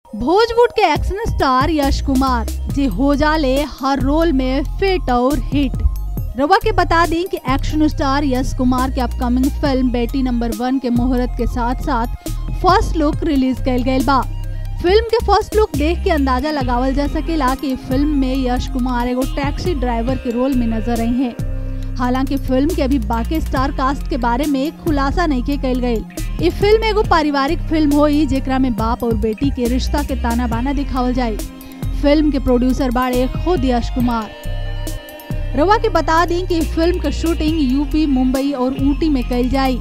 भोजपुर के action star Yash Kumar जे हो जाले हर रोल में फिट और हिट रवा के बता दी कि एक्शन स्टार यश कुमार के अपकमिंग फिल्म बेटी नंबर वन के मुहूर्त के साथ साथ फर्स्ट लुक रिलीज कैल गई बा फिल्म के फर्स्ट लुक देख के अंदाजा लगावल जा सकेला कि फिल्म में यश कुमार एगो टैक्सी ड्राइवर के रोल में नजर आई हैं हालांकि फिल्म के अभी बाकी स्टार कास्ट के बारे में खुलासा नहीं के कैल गई ये फिल्म एगो पारिवारिक फिल्म होई जेकरा में बाप और बेटी के रिश्ता के ताना बाना दिखावल जाए फिल्म के प्रोड्यूसर बाड़े खुद यश कुमार रवा के बता दी कि फिल्म का शूटिंग यूपी मुंबई और ऊटी में कैल जाई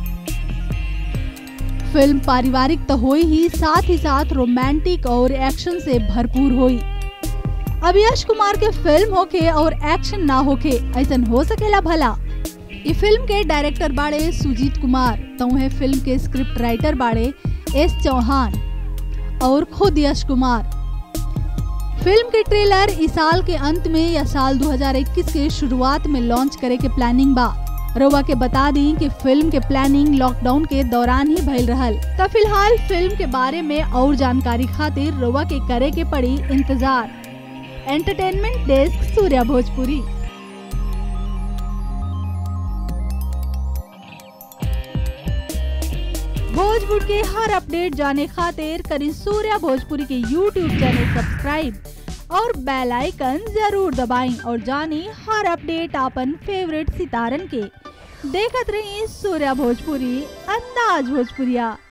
फिल्म पारिवारिक तो हुई ही साथ ही साथ रोमांटिक और एक्शन से भरपूर हुई अब यश कुमार के फिल्म होके और एक्शन ना होके ऐसा हो सकेला भला ये फिल्म के डायरेक्टर बाड़े सुजीत कुमार तो है फिल्म के स्क्रिप्ट राइटर बाड़े एस चौहान और खुद यश कुमार फिल्म के ट्रेलर इस साल के अंत में या साल 2021 के शुरुआत में लॉन्च करे के प्लानिंग बा रोवा के बता दी कि फिल्म के प्लानिंग लॉकडाउन के दौरान ही भइल रहल तो फिलहाल फिल्म के बारे में और जानकारी खातिर रोवा के करे के पड़ी इंतजार एंटरटेनमेंट डेस्क सूर्या भोजपुरी भोजपुर के हर अपडेट जाने खातिर करी सूर्या भोजपुरी के यूट्यूब चैनल सब्सक्राइब और बेल आइकन जरूर दबाएं और जानी हर अपडेट आपन फेवरेट सितारन के देखत रही सूर्या भोजपुरी अंदाज भोजपुरिया